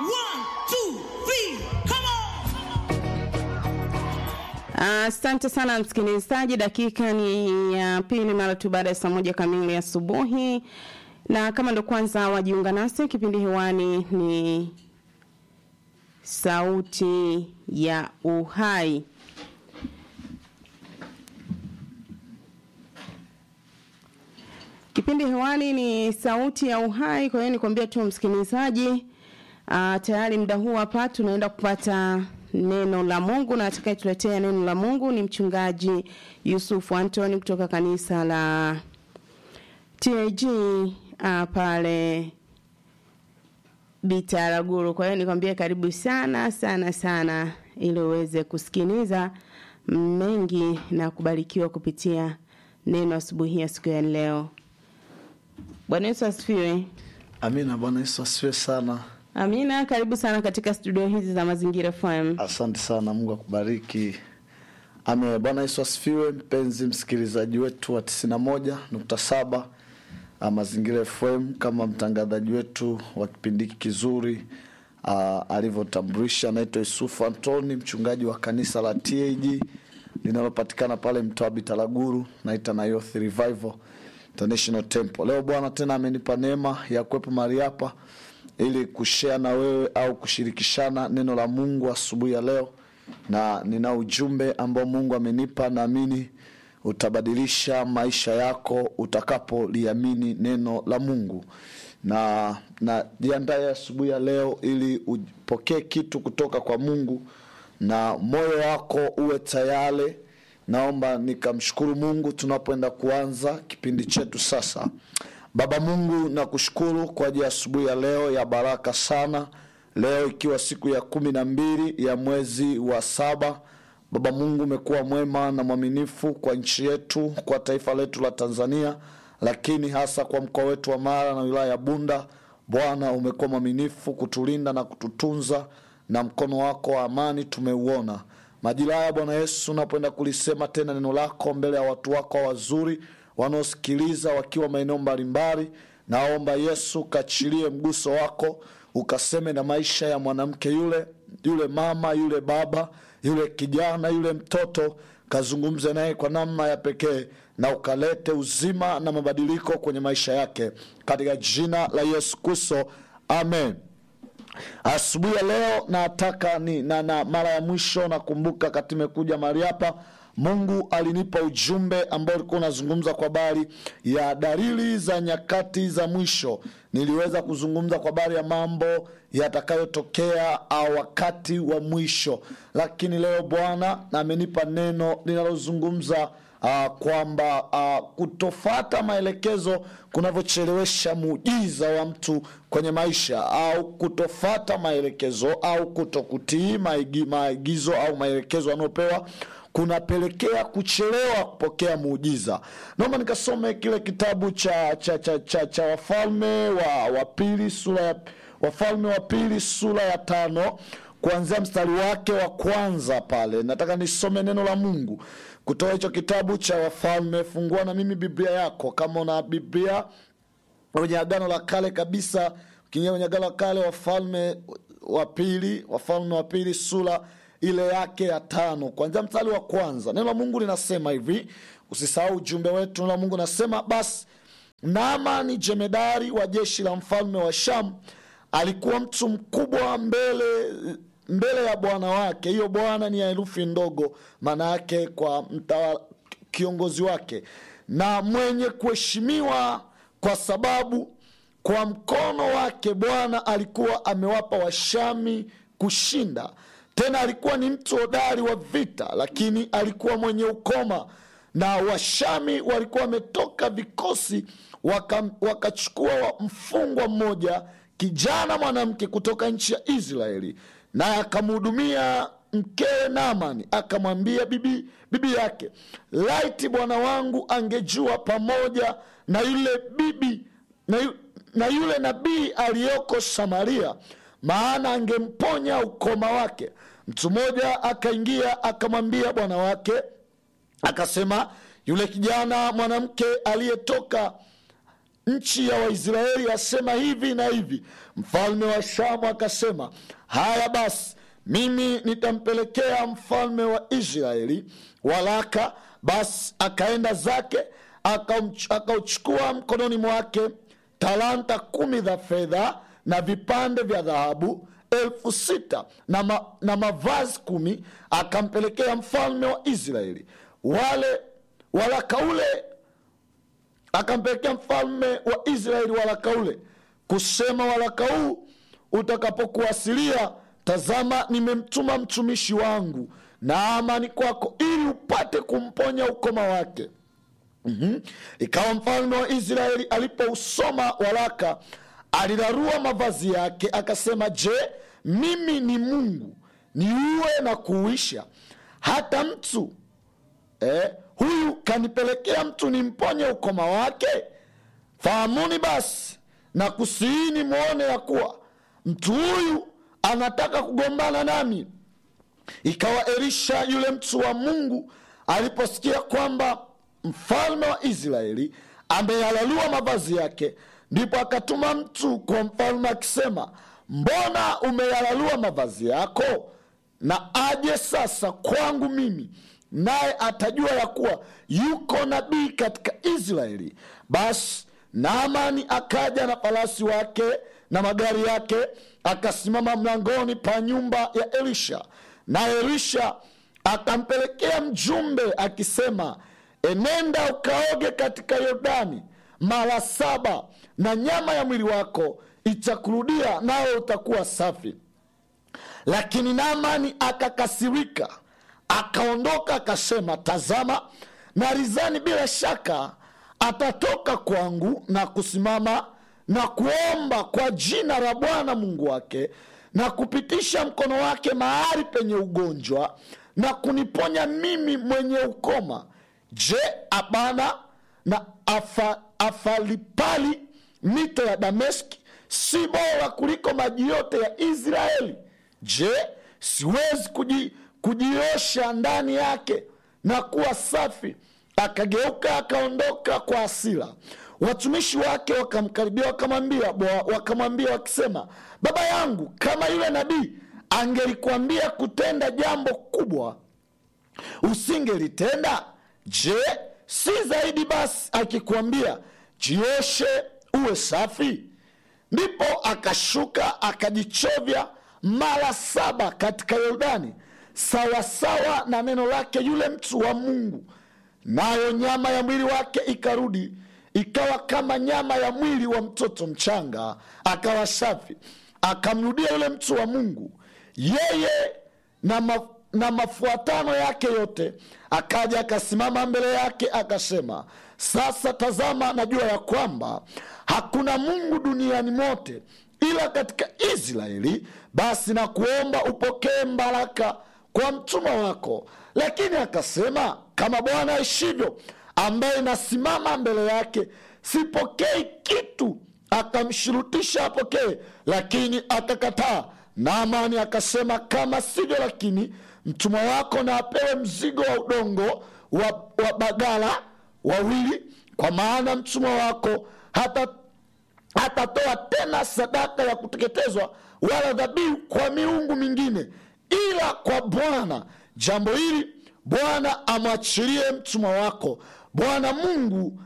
One, two, three, come on! Asante sana msikilizaji, dakika ni ya pili mara tu baada ya saa moja kamili asubuhi, na kama ndo kwanza wajiunga nasi, kipindi hewani ni Sauti ya Uhai. Kipindi hewani ni Sauti ya Uhai. Kwa hiyo nikwambia tu msikilizaji, uh, tayari muda huu hapa tunaenda kupata neno la Mungu na atakayetuletea neno la Mungu ni mchungaji Yusufu Antoni kutoka kanisa la TAG uh, pale Bitaraguru. Kwa hiyo nikwambie karibu sana sana sana, ili uweze kusikiliza mengi na kubarikiwa kupitia neno asubuhi ya siku ya leo. Bwana Yesu asifiwe. Amina. Bwana Yesu asifiwe sana. Amina, karibu sana katika studio hizi za Mazingira FM. Asante sana, Mungu akubariki. Amen. Bwana Yesu asifiwe, mpenzi msikilizaji wetu wa tisini na moja nukta saba Mazingira FM, kama mtangazaji wetu wa kipindi hiki kizuri uh, alivyotambulisha, naitwa Yusufu Antoni, mchungaji wa kanisa la TAG linalopatikana pale mtaa Bitaraguru, naita na Youth Revival International Temple. Leo Bwana tena amenipa neema ya kuwepo mahali hapa ili kushare na wewe au kushirikishana neno la Mungu asubuhi ya leo, na nina ujumbe ambao Mungu amenipa, naamini utabadilisha maisha yako utakapoliamini neno la Mungu, na na jiandae asubuhi ya leo ili upokee kitu kutoka kwa Mungu na moyo wako uwe tayari. Naomba nikamshukuru Mungu tunapoenda kuanza kipindi chetu sasa. Baba Mungu, nakushukuru kwa ajili ya asubuhi ya leo ya baraka sana, leo ikiwa siku ya kumi na mbili ya mwezi wa saba. Baba Mungu, umekuwa mwema na mwaminifu kwa nchi yetu, kwa taifa letu la Tanzania, lakini hasa kwa mkoa wetu wa Mara na wilaya ya Bunda. Bwana, umekuwa mwaminifu kutulinda na kututunza, na mkono wako wa amani tumeuona majira haya. Bwana Yesu, unapoenda kulisema tena neno lako mbele ya watu wako wazuri wanaosikiliza wakiwa maeneo mbalimbali, naomba Yesu kachilie mguso wako, ukaseme na maisha ya mwanamke yule, yule mama, yule baba, yule kijana, yule mtoto, kazungumze naye kwa namna ya pekee, na ukalete uzima na mabadiliko kwenye maisha yake, katika jina la Yesu Kristo, amen. Asubuhi ya leo nataka ni na, na mara ya mwisho nakumbuka kati imekuja mahali hapa Mungu alinipa ujumbe ambao ulikuwa unazungumza kwa habari ya dalili za nyakati za mwisho. Niliweza kuzungumza kwa habari ya mambo yatakayotokea wakati wa mwisho, lakini leo Bwana amenipa neno linalozungumza Uh, kwamba uh, kutofata maelekezo kunavyochelewesha muujiza wa mtu kwenye maisha, au kutofata maelekezo au kutokutii maagizo au maelekezo anayopewa kunapelekea kuchelewa kupokea muujiza. Naomba nikasome kile kitabu cha cha cha, cha, cha Wafalme wa, wa pili sura ya Wafalme wa pili sura ya tano kuanzia mstari wake wa kwanza pale. Nataka nisome neno la Mungu kutoka hicho kitabu cha Wafalme. Fungua na mimi Biblia yako kama una Biblia kwenye Agano la Kale kabisa, ukiingia kwenye Agano la Kale, Wafalme wa pili, Wafalme wa pili sura ile yake ya tano kuanzia mstari wa kwanza. Neno la Mungu linasema hivi, usisahau ujumbe wetu. Neno la Mungu nasema, basi Naamani jemedari wa jeshi la mfalme wa Shamu alikuwa mtu mkubwa mbele mbele ya bwana wake. Hiyo bwana ni ya herufi ndogo, maana yake kwa mtawala, kiongozi wake, na mwenye kuheshimiwa, kwa sababu kwa mkono wake Bwana alikuwa amewapa Washami kushinda. Tena alikuwa ni mtu hodari wa vita, lakini alikuwa mwenye ukoma, na Washami walikuwa wametoka vikosi, wakachukua waka mfungwa mmoja kijana mwanamke kutoka nchi ya Israeli, naye akamhudumia mkewe Naamani. Akamwambia bibi, bibi yake, laiti bwana wangu angejua pamoja na yule bibi na, yu, na yule nabii aliyoko Samaria, maana angemponya ukoma wake. Mtu mmoja akaingia akamwambia bwana wake, akasema, yule kijana mwanamke aliyetoka nchi ya waisraeli asema hivi na hivi mfalme wa shamu akasema haya basi mimi nitampelekea mfalme wa israeli walaka basi akaenda zake akamch- akauchukua mkononi mwake talanta kumi za fedha na vipande vya dhahabu elfu sita na, ma, na mavazi kumi akampelekea mfalme wa israeli wale walaka ule akampelekea mfalme wa israeli waraka ule kusema waraka huu utakapokuwasilia tazama nimemtuma mtumishi wangu naamani kwako ili upate kumponya ukoma wake mm-hmm. ikawa mfalme wa israeli alipousoma waraka alirarua mavazi yake akasema je mimi ni mungu niue na kuuisha hata mtu eh, huyu kanipelekea mtu nimponye ukoma wake fahamuni basi na kusiini mwone ya kuwa mtu huyu anataka kugombana nami ikawa elisha yule mtu wa mungu aliposikia kwamba mfalme wa israeli ameyalalua mavazi yake ndipo akatuma mtu kwa mfalme akisema mbona umeyalalua mavazi yako na aje sasa kwangu mimi naye atajua ya kuwa yuko nabii katika israeli basi naamani akaja na farasi wake na magari yake akasimama mlangoni pa nyumba ya elisha na elisha akampelekea mjumbe akisema enenda ukaoge katika yordani mara saba na nyama ya mwili wako itakurudia nawe utakuwa safi lakini naamani akakasirika akaondoka akasema tazama narizani bila shaka atatoka kwangu na kusimama na kuomba kwa jina la bwana mungu wake na kupitisha mkono wake mahali penye ugonjwa na kuniponya mimi mwenye ukoma je abana na afa, afalipali mito ya dameski si bora kuliko maji yote ya israeli je siwezi kuji, kujiosha ndani yake na kuwa safi akageuka akaondoka kwa asira watumishi wake wakamkaribia wakamwambia wakamwambia wakisema baba yangu kama yule nabii angelikuambia kutenda jambo kubwa usingelitenda je si zaidi basi akikuambia jioshe uwe safi ndipo akashuka akajichovya mara saba katika yordani sawasawa na neno lake yule mtu wa mungu nayo nyama ya mwili wake ikarudi ikawa kama nyama ya mwili wa mtoto mchanga akawa safi akamrudia yule mtu wa mungu yeye na, ma, na mafuatano yake yote akaja akasimama mbele yake akasema sasa tazama najua ya kwamba hakuna mungu duniani mote ila katika israeli basi na kuomba upokee mbaraka kwa mtumwa wako lakini akasema kama bwana aishivyo ambaye nasimama mbele yake sipokei kitu akamshurutisha apokee lakini akakataa naamani akasema kama sivyo lakini mtumwa wako na apewe mzigo wa udongo wa, wa bagala wawili kwa maana mtumwa wako hata hatatoa tena sadaka ya kuteketezwa wala dhabihu kwa miungu mingine ila kwa bwana jambo hili bwana amwachilie mtumwa wako bwana mungu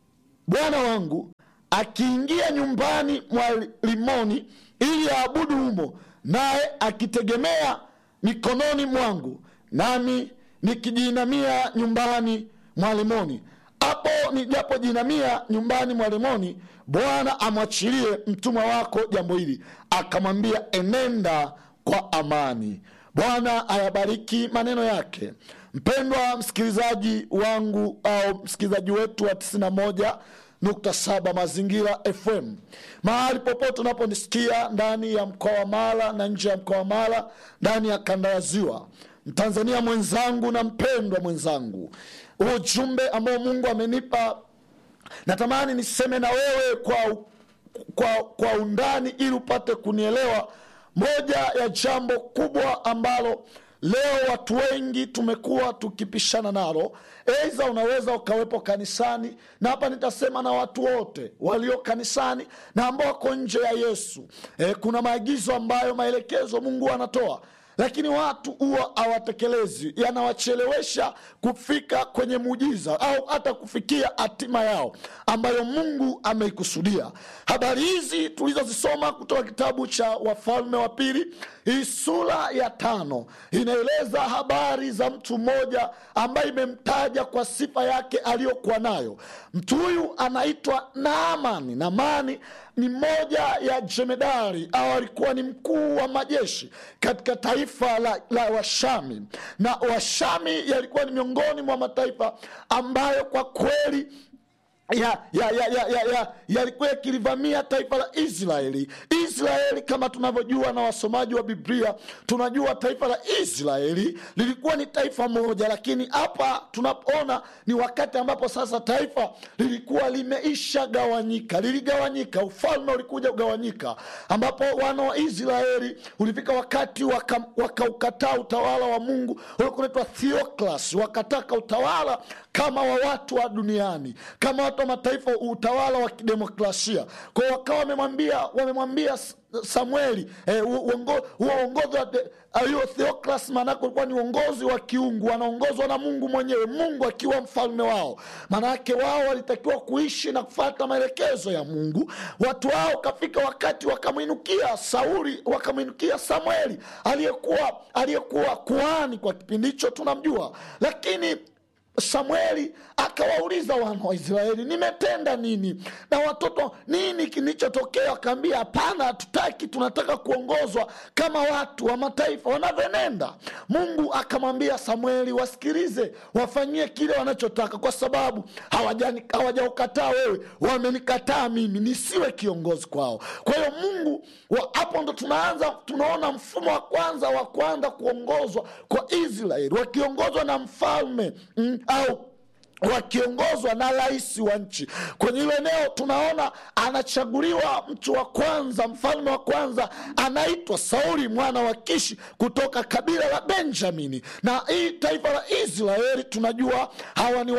bwana wangu akiingia nyumbani mwa limoni ili aabudu humo naye akitegemea mikononi mwangu nami nikijiinamia nyumbani mwa limoni hapo nijapojinamia nyumbani mwa limoni bwana amwachilie mtumwa wako jambo hili akamwambia enenda kwa amani bwana ayabariki maneno yake mpendwa msikilizaji wangu au msikilizaji wetu wa 91 nukta saba mazingira fm mahali popote unaponisikia ndani ya mkoa wa mara na nje ya mkoa wa mara ndani ya kanda ya ziwa mtanzania mwenzangu na mpendwa mwenzangu ujumbe ambao mungu amenipa natamani niseme na wewe kwa, kwa, kwa undani ili upate kunielewa moja ya jambo kubwa ambalo leo watu wengi tumekuwa tukipishana nalo eiza unaweza ukawepo kanisani na hapa nitasema na watu wote walio kanisani na ambao wako nje ya yesu e, kuna maagizo ambayo maelekezo mungu anatoa lakini watu huwa hawatekelezi yanawachelewesha kufika kwenye muujiza au hata kufikia hatima yao ambayo mungu ameikusudia habari hizi tulizozisoma kutoka kitabu cha wafalme wa pili hii sura ya tano inaeleza habari za mtu mmoja ambaye imemtaja kwa sifa yake aliyokuwa nayo mtu huyu anaitwa naamani naamani ni moja ya jemedari au alikuwa ni mkuu wa majeshi katika taifa la, la washami na washami yalikuwa ni miongoni mwa mataifa ambayo kwa kweli ya ya ya ya ya ya yalikuwa yakilivamia taifa la israeli israeli kama tunavyojua na wasomaji wa biblia tunajua taifa la israeli lilikuwa ni taifa moja lakini hapa tunapoona ni wakati ambapo sasa taifa lilikuwa limeisha gawanyika liligawanyika ufalme ulikuja kugawanyika ambapo wana wa israeli ulifika wakati wakaukataa waka utawala wa mungu ulikuwa unaitwa theoclas wakataka utawala kama wa watu wa duniani kama watu wa mataifa utawala wa kidemokrasia kwao wakawa wamemwambia wamemwambia samueli eh, huo uongozi hiyo theoclas maanake ulikuwa ni uongozi wa kiungu wanaongozwa na mungu mwenyewe mungu akiwa mfalme wao maanake wao walitakiwa kuishi na kufata maelekezo ya mungu watu wao kafika wakati wakamwinukia sauli wakamwinukia samueli aliyekuwa aliyekuwa kuhani kwa kipindi hicho tunamjua lakini samueli akawauliza wana wa israeli nimetenda nini na watoto nini kilichotokea wakaambia hapana hatutaki tunataka kuongozwa kama watu wa mataifa wanavyonenda mungu akamwambia samueli wasikilize wafanyie kile wanachotaka kwa sababu hawajaukataa wewe wamenikataa mimi nisiwe kiongozi kwao kwa hiyo mungu hapo ndo tunaanza tunaona mfumo wa kwanza wa kwanza kuongozwa kwa israeli wakiongozwa na mfalme mm, au wakiongozwa na rais wa nchi kwenye hilo eneo tunaona anachaguliwa mtu wa kwanza mfalme wa kwanza anaitwa sauli mwana wa kishi kutoka kabila la benjamini na hii taifa la israeli tunajua hawa ni